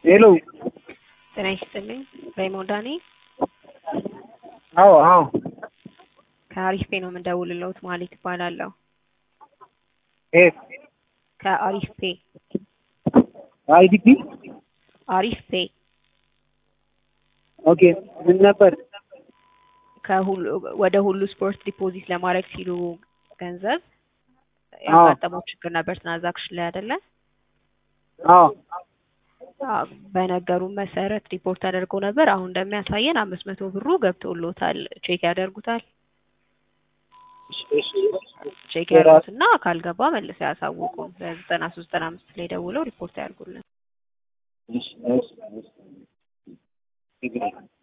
ሄሎ ጤና ይስጥልኝ። ሬሞንዳ ነኝ። አዎ አዎ ከአሪፍ ፔ ነው የምንደውልለውት ማለት ይባላለሁ። የት ከአሪፍ ፔ አይዲፒ አሪፍ ፔ ኦኬ ምን ነበር ከሁሉ ወደ ሁሉ ስፖርት ዲፖዚት ለማድረግ ሲሉ ገንዘብ አዎ ያጋጠመው ችግር ነበር ትራንዛክሽን ላይ አይደለ? አዎ አዎ፣ በነገሩን መሰረት ሪፖርት አድርጎ ነበር። አሁን እንደሚያሳየን አምስት መቶ ብሩ ገብቶሎታል። ቼክ ያደርጉታል። እሺ እሺ ቼክ የራ- ያደርጉትና ካልገባ መልሰው ያሳውቁን። በዘጠና ሶስት ዘጠና አምስት ላይ ደውለው ሪፖርት ያድርጉልን። እሺ እሺ እሺ ችግር የለም።